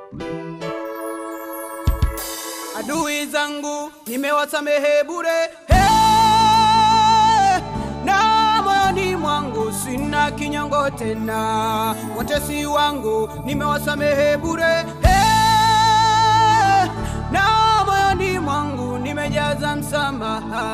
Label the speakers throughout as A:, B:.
A: adui zangu nimewasamehe bure hey! na moyoni mwangu sina kinyongo tena watesi wangu nimewasamehe bure hey! na moyoni mwangu nimejaza msamaha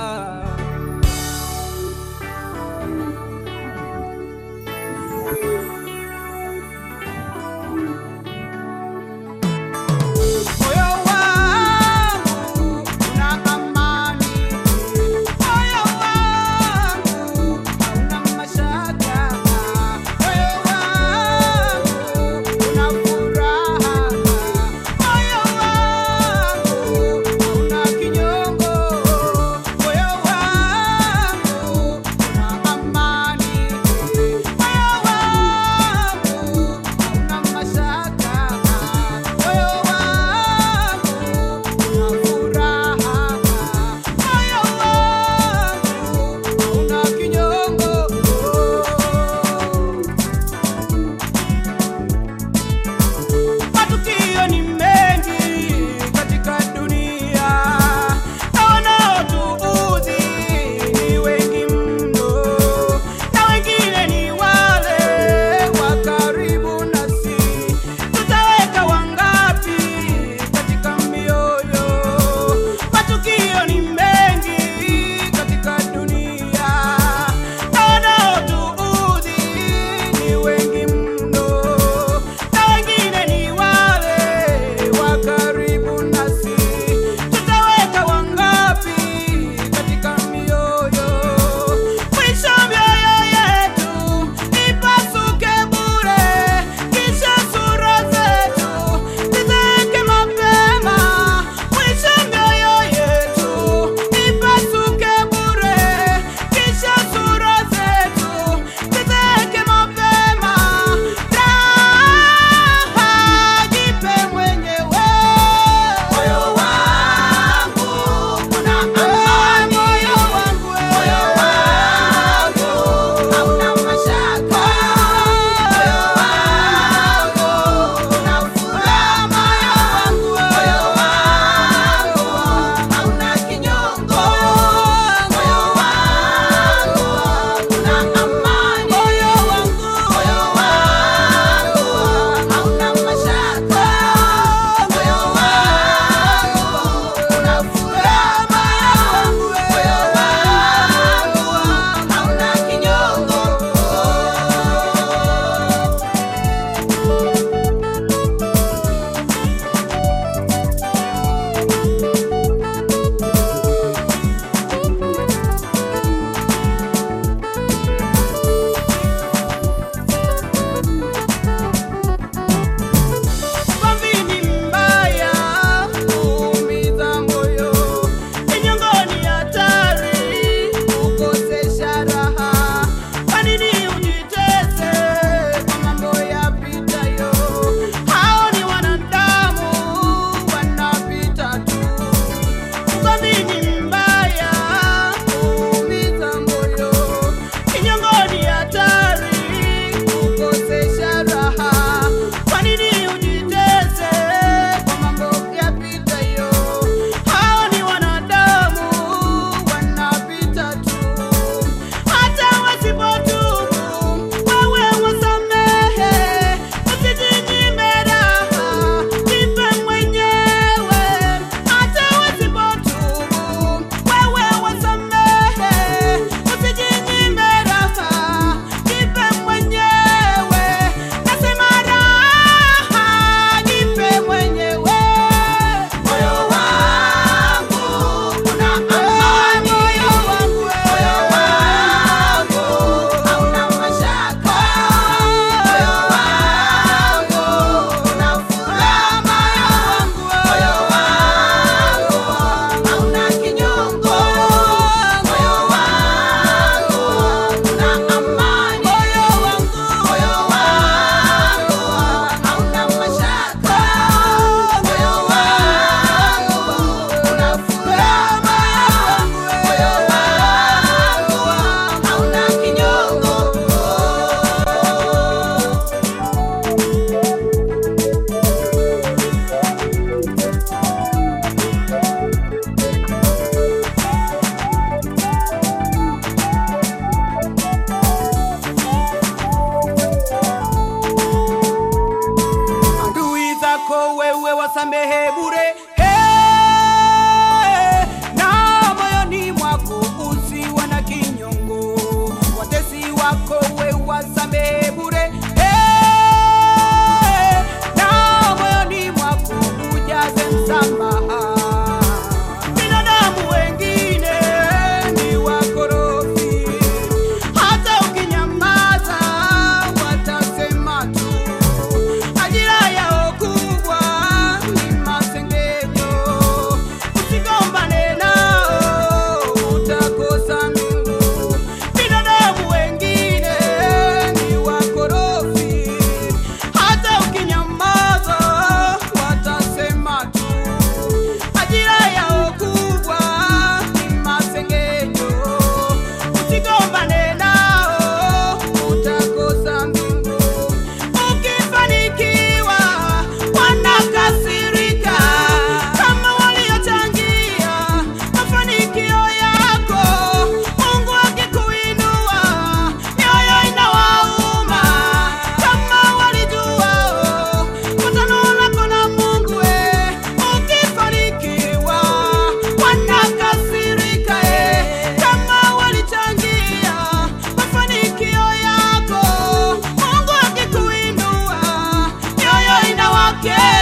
A: Moyo wangu una amani, moyo wangu hauna mashaka, moyo wangu una furaha, moyo wangu hauna kinyongo, moyo wangu wasamehe bure hey, na moyoni mwako usiwe na kinyongo watesi wako we wasamehe bure hey, na moyoni mwako ujaze msamaha binadamu wengine ni wakorofi hata ukinyamaza watasema tu ajira yao kubwa ni masengenyo usigombane nao utakosa mbingu binadamu wengine ni wakorofi hata ukinyamaza watasema tu ajira yao kubwa ni masengenyo usigombane nao utakosa mbingu ukifanikiwa wanakasirika kama waliochangia mafanikio yako mungu akikuinua mioyo inawauma kama walijuao kutano lako na mungu we ukifanikiwa wanakasirika e kama walichangia mafanikio yako mungu akikuinua mioyo inawake